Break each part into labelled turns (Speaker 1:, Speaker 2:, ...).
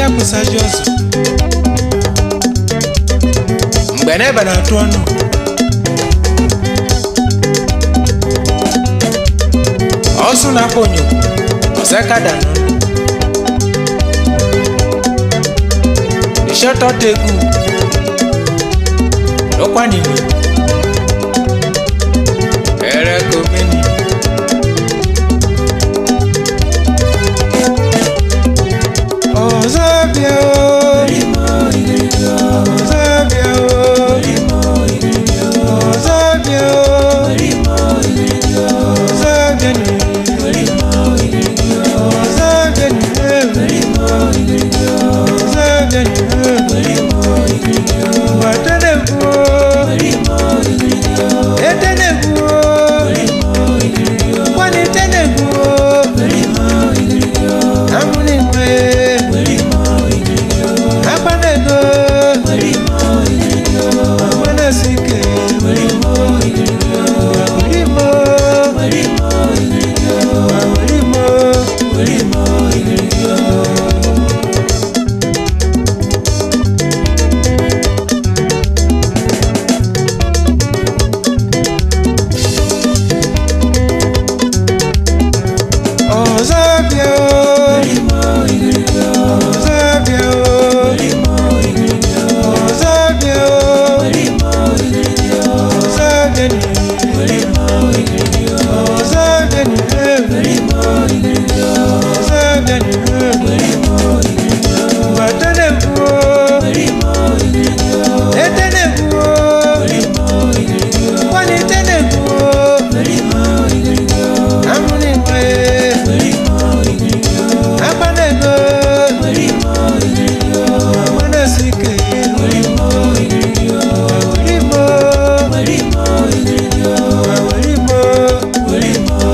Speaker 1: pụsaji ọzọ mgbe n'ebe na-atụ ọnụ ọsụ na-akpọ onyo ọsakada nọ ìṣọ́tọ̀ tegu ló pa nìyí ẹ̀rẹ́ kò mẹ́ni. Ọ̀zọ́bíà o. Ọ̀zọ́bíà o. Ọ̀zọ́bíà o. Ọ̀zọ́bíà ni. Ọ̀zọ́bíà ni. Ọ̀zọ́bíà o. Ọ̀zọ́bíà o. Ọ̀zọ́bíà o. Ọ̀zọ́bíà ni. Ọ̀zọ́bíà ni. Ọ̀zọ́bíà ni. Bàtẹ́lẹ̀kù o. Ẹtẹ́lẹ̀kù o. Wọ́n ní tẹ́lẹ̀kù o. Amúnigbé. Akpanego. Amanasike. Awolimo. Awolimo.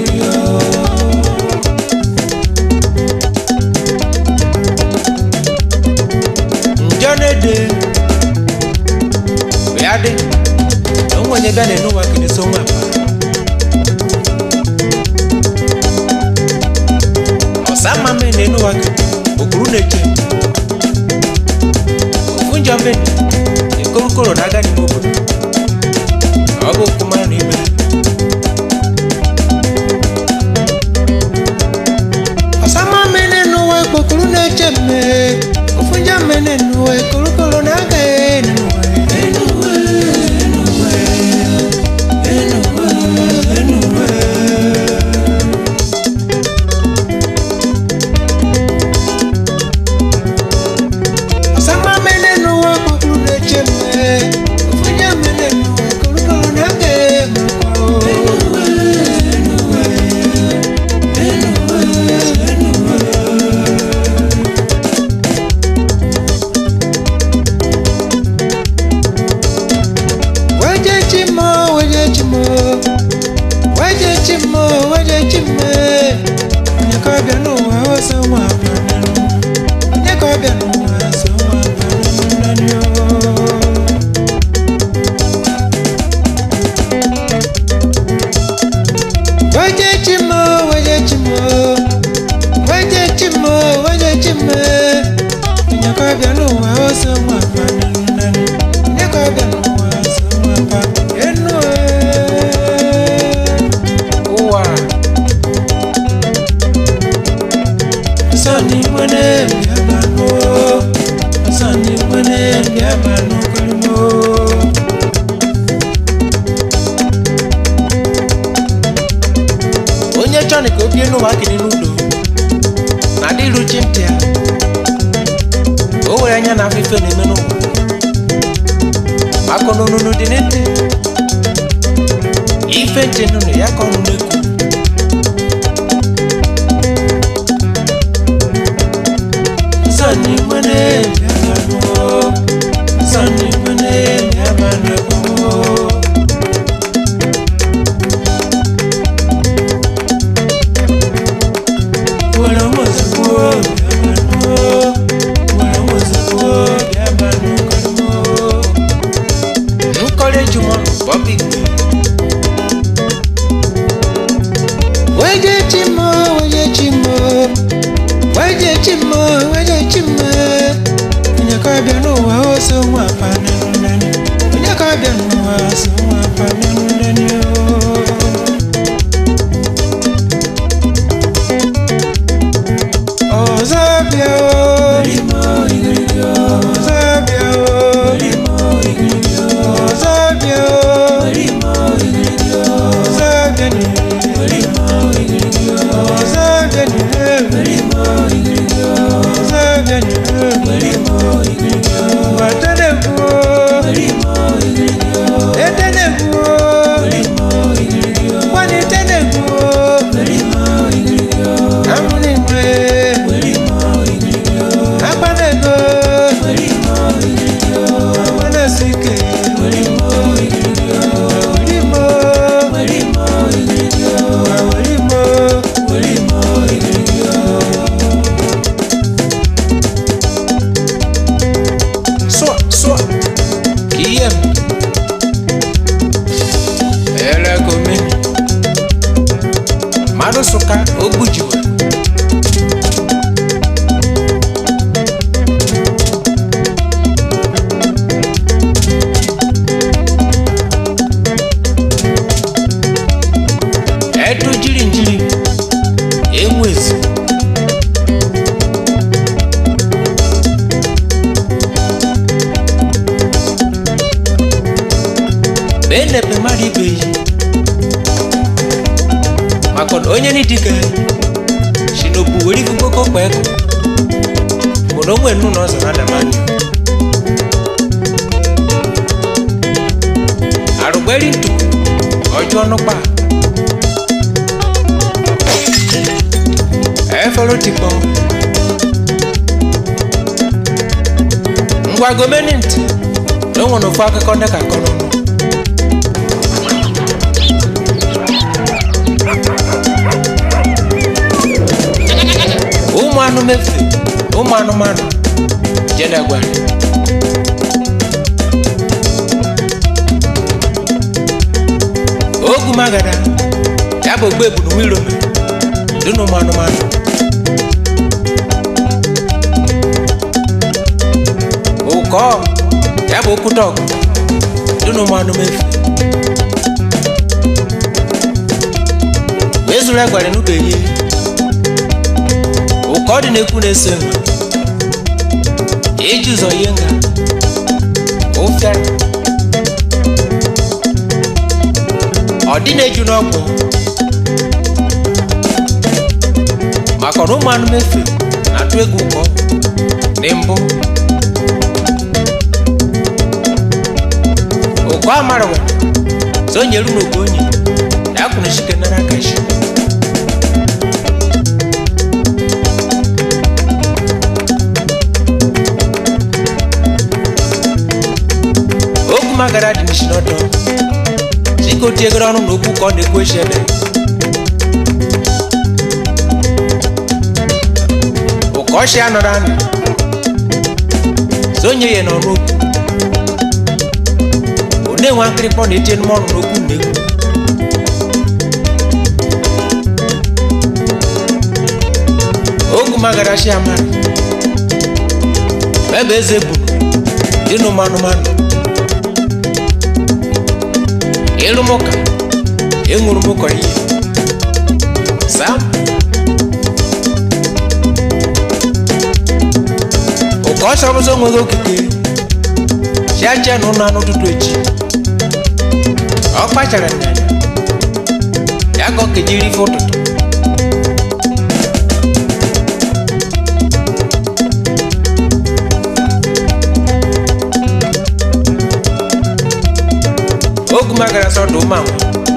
Speaker 1: Njọ na-ede bịa dị na onwenye bịa na-enu ụwa kene so nwa apa ọsa mma mme na-enu ụwa kene okpuru na-eche ofu njọ mme ekorokoro na-aga n'ime obodo ọ bụ okwu mara na ibe ọsa mma mme na-enu ụwa okpokoro na-eche mme ofu njọ mme na-enu ụwa ekorokoro na-aga n'ime ụwa Ọ̀sánmá mẹ́lẹ̀ nù wá kúkúrú lè jẹ́ mẹ́. Òfúnyá mẹ́lẹ̀ nù wá kúrúkúrú náà gẹ̀ mọ́. Wẹ́jẹ́ jí mọ́, wẹ́jẹ́ jí mọ́. Wẹ́jẹ́ jí mọ́, wẹ́jẹ́ jí mẹ́. Onyeka bịa n'ụwa ọsọ nwa abịa n'ụwa. Onyeka bịa n'ụwa ọsọ nwa abịa n'ụwa. Wẹ́jẹ́ jí mọ́, wẹ́jẹ́ jí mọ́. Wẹ́jẹ́ jí mọ́, wẹ́jẹ́ jí mẹ́. Onyeka bịa n'ụwa ọsọ nwa abịa n'ụwa. Onyeka bịa n'ụwa ọsọ nwa abịa n'ụwa. Ụwa. Asani mwene biabano Asani mwene biabano kalimo Onye chọrọ ka o bie n'ụwa kiri n'udo na adị iruchi ntị ya o were anya na afọ ife na-eme n'ụwa akụ n'onunu dị n'ntị ife ntị nụnụ ya ka ọnụ na-ekwu Sani mwene biabano Sani mwene biabano Wala mwazakuo biabano Wala mwazakuo biabano kalimo Nkole juma Bobby Weje chimo, weje chimo Weje chimo, weje chimo so nwa apa n'elu n'elu onye ka ọbịa n'ụwa so nwa apa n'elu n'elu ọzọ bịa o ọzọ bịa o ọzọ bịa o ọzọ bịa n'ire ọzọ bịa n'ire ọzọ bịa n'ire ụwa tenegwu o etenegwu o kwani tenegwu o amụnigwe akpanego agbanasike werimo werimo sụa sụa ka ihe m elegome mmadụ sụka ogbujiwe etu jiri njiri enwezi bee nepe mmadụ ibe yi maka na onye n'idike si n'obu were ikukoko kpa ego bụ na onwe nnu na ọzọ na adamani arụgberi ntu ọjọọ nụkpa efere tikpọ ngwa gomeni ntị na o nwere ofu akụkọ ndị ka akọ n'ọnụ ụmụ anụ mefe ụmụ anụmanụ jedegwa ogu magada ya bụ ogbe ebunu nwirome dị n'ụmụ anụmanụ ụkọ ya bụ okwute ọgụ dị n'ụmụ anụ mefe wee zụrụ egwara n'ụka ehihie ụka ọ dị na-ekwu na-eso enwe iji ụzọ ihe nga ụfịara ọ dị na-eju n'ọgwụ maka na ụmụ anụmanụ efe na-atụ egwu ụkọ dị mbụ ụkọ amarụwa zonyeru n'oge onye ya kwuru chike nara kashi okwu magara dị n'isi n'ọdọ chike otiegoro ọnụ na okwu ka ọ na-ekwu echi ebe ụka ọchị anọrọ anụ zonye ya n'ọnụ okwu ọ na-enwe nkịrịkpọ na-etie n'ime ọnụ n'okwu na-ekwu okwu magara chi amara ebe eze bụ dị n'ụmụ anụmanụ ịlụ m ụka ịṅụrụ m ụkọ ihe sam ụka ọ chọrọzọ onweghị okike chiacha na ụlọ anụ ụtụtụ echi ọ kpachara nyanya ya ka ọ kejiri ife ụtụtụ ogu magara sọdụ ụmụanwụ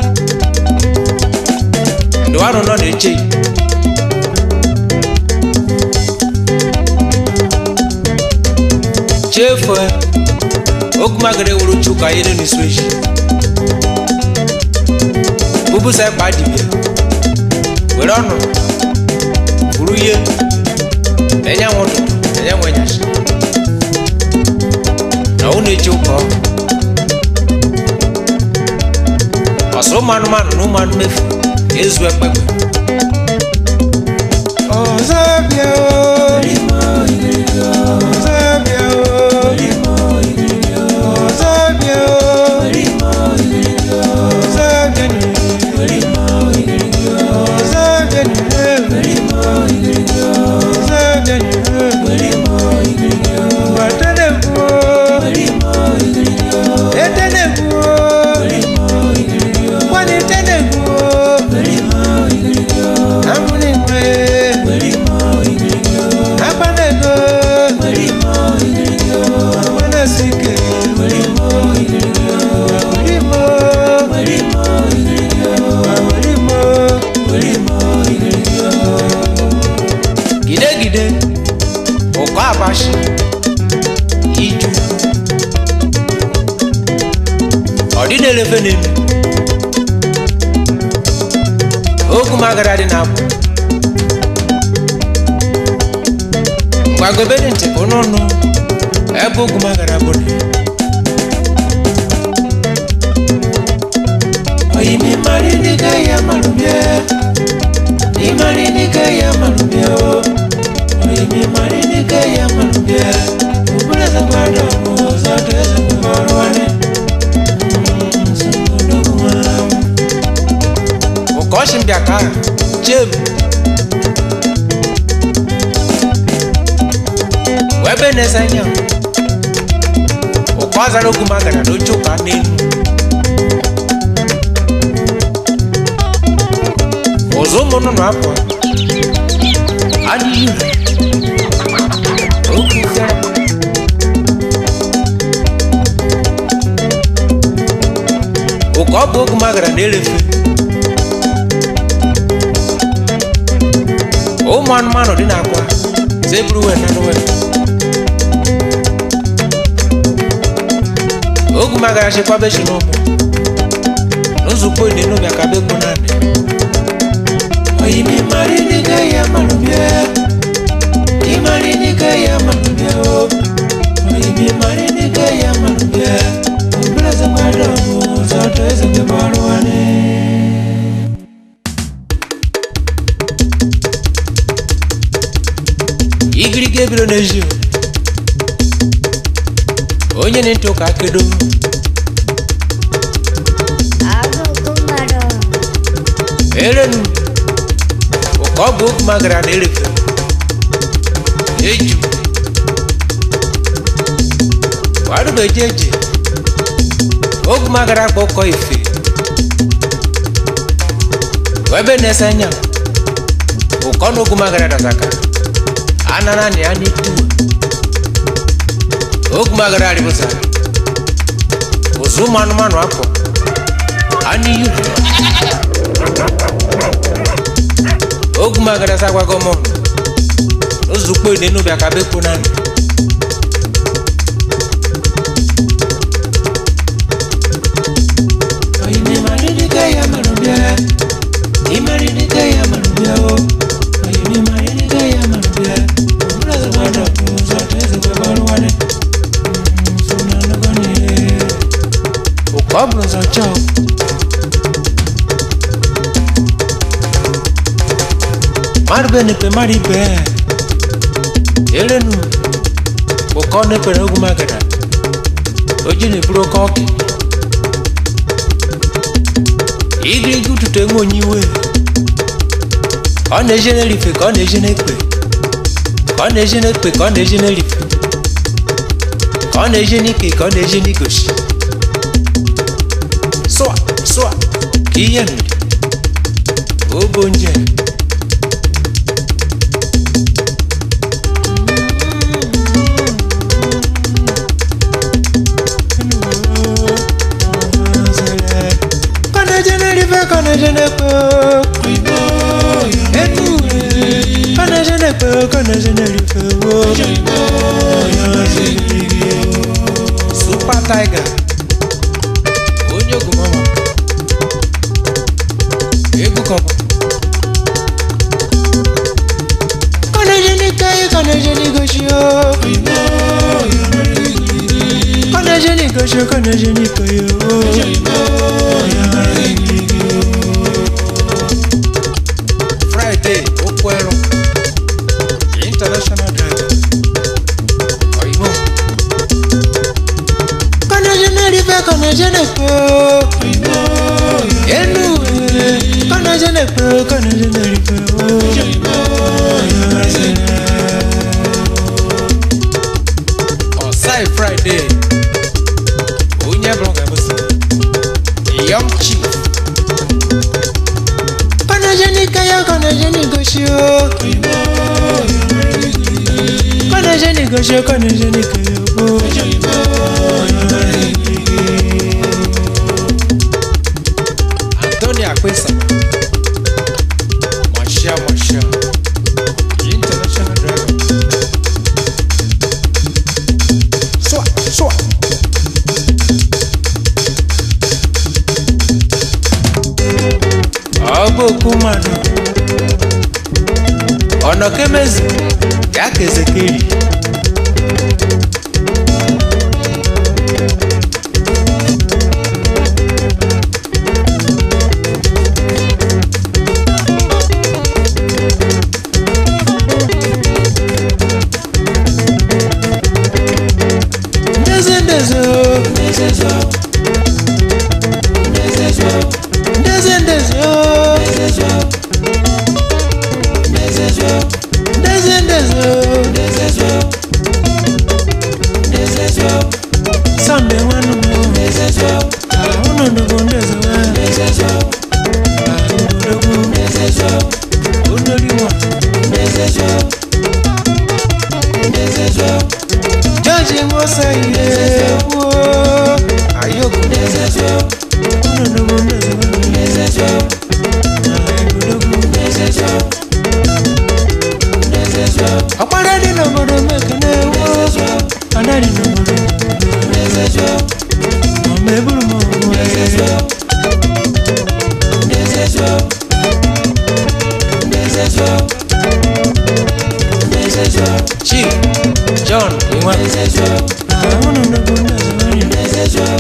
Speaker 1: ndụwanụ nọ na-eche ya. chefuo ogu magara ewuru chuka ihe dị n'isu echi bubusa kpa dibịa were ọnụ buru ihe na-enye nwe ụtụtụ na-enye nwe nyachi na ụnụ eche ụka ọ ọsọ ụmụ anụmanụ na ụmụ anụ mefu ezu ekpekpe
Speaker 2: ọzọ bịa o ọzọ bịa o
Speaker 1: iju ọ dị na-elefe n'elu okwu m agara dị n'akwụ ngwagobe dị ntị bụ n'ọnụ ebe okwu m agara bụ na oyimi mari dịka ya marụbịa ịmari dịka ya marụbịa o oyimi mari dịka ya marụbịa ụbụrụ eze gbado bụ ụzọ dị eze bụ ọrụ nwanne ụkọchị mbịa ka jem wee be na-ese anya ụkọ azara okwu m agara n'oche ụka n'elu ụzọ ụmụnụ na-apụ adịghị ire okwu fere ụka ọ bụ okwu m agara na-elefe ụmụ anụmanụ dị n'akwa zeburu wee na wee ogu magara chekwaba echi n'ụmụ nzukọ dị n'obi aka bekwu naanị oyimi mari dịka ya marụbịa ịmari dịka ya marụbịa o oyimi mari dịka ya marụbịa obere eze mmadụ bụ ụzọ ọdụ eze gị bụ ọrụ nwanne igirigi ebiro n'ezi onye na-ntị ụka kedo erenu ụka ọ bụ okwu magara na erefe eju warụbeji eje okwu magara akpa ụkọ ife webe na-ese anya ụkọ na okwu magara dazaka anana ni ani tu ogun magara aribusa ozu manu manu akọ ani yu ogun magara sagwago mọ ozu kpe nínú bí akabe kó nánu. oyinbi mari ni kaya manu bia imari ni kaya manu bia o oyinbi mari ni kaya manu bia. Ukobloza chao Marbe ne pe mari be Elenu Uko ne pe ogu magada Oji ne buro koki Igri gutu te ngonyiwe Ọ na-eje n'elife ka ọ na-eje n'ekpe ka ọ na-eje n'ekpe ka ọ na-eje n'elife ka ọ na-eje n'ike ka ọ na-eje n'igoshi sụa sụa ka ihe nụdị obo nje ka ọ na-eje n'elife ka ọ na-eje n'ekpe enu kana jene pe kana jene rife wo super tiger onye ogumọma egwu kọba kana jene kai kana jene goshi o kana jene goshi kana jene kai o friday okwu ẹrù international driver ọyìnbó. kọ́nẹ́jẹ́nẹ́ rí fẹ́ kọ́nẹ́jẹ́nẹ́ pé ó. ẹnu kọ́nẹ́jẹ́nẹ́ pé ó kọ́nẹ́jẹ́nẹ́ rí fẹ́ ó. ọ̀sáì friday onye bụrụ ga-abụsị yọm chief kọ́nẹ́jẹ́nẹ́ kẹ́yọ́ kọ́nẹ́jẹ́nẹ́ gosi ó. kọ́nẹ́jẹ́nẹ́ gosi ó kọ́nẹ́jẹ́nẹ́ kẹ́yọ́ ó. Antônio Akwesa Marshal Marshal International Driver bụ okwu mmadụ ọnọ kemezi ya ka ezekeri ndezi ndezi o ndezi ndezi o ndezi ndezi o Sunday nwanne m o unu nnukwu ndezi wa odogwu onoliwa George Nwosa ihe wo ayoko unu nnukwu ndezi wa odogwu ọkpara dị n'obodo mekene wo ada dị n'obodo ọma eburu m ọmụma Chief John Iwa unu nnukwu ndezi wa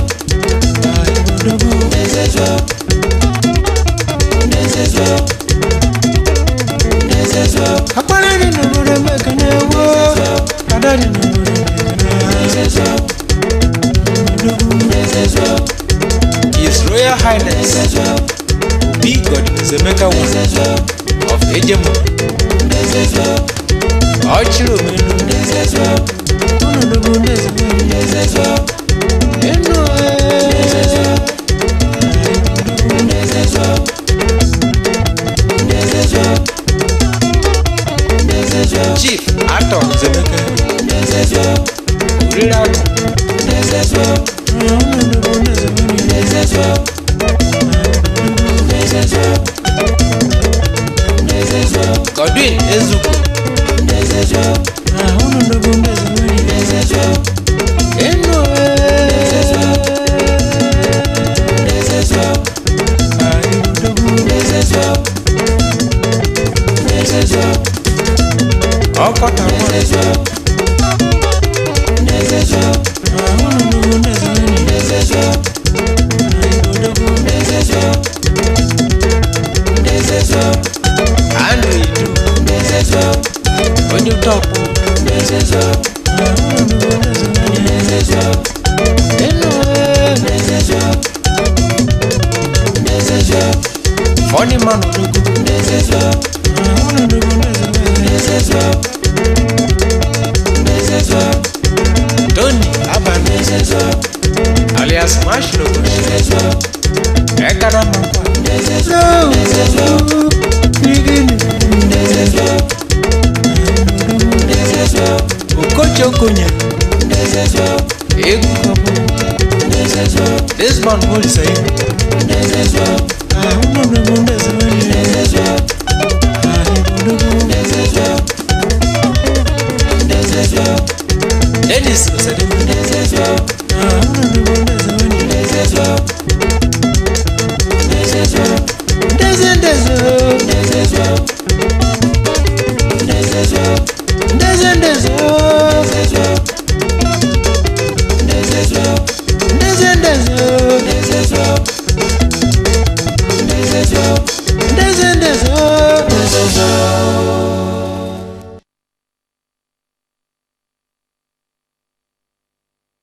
Speaker 1: odogwu ọkpara dị n'obodo mekene wo ada dị n'obodo mekene His Royal Highness B. Godwin Emeka I of Ejemo Ọchịrị omenu Ọnọdụ ndeze Enu Chief Atọ Nzemeke Oriri Atọ Ọnọdụ ndeze Godwin Ezugbo Ọnọdụ ndeze Enu Ọkọta Andrew Idu onye ụtọpụ Funny man Odogwu Tony Abani alias Mashlogo Ekara Makwa Okocho Okonya Egwu Kabo Desmond Molisai Ahụnọdụgbu ndezewanye Dennis Osede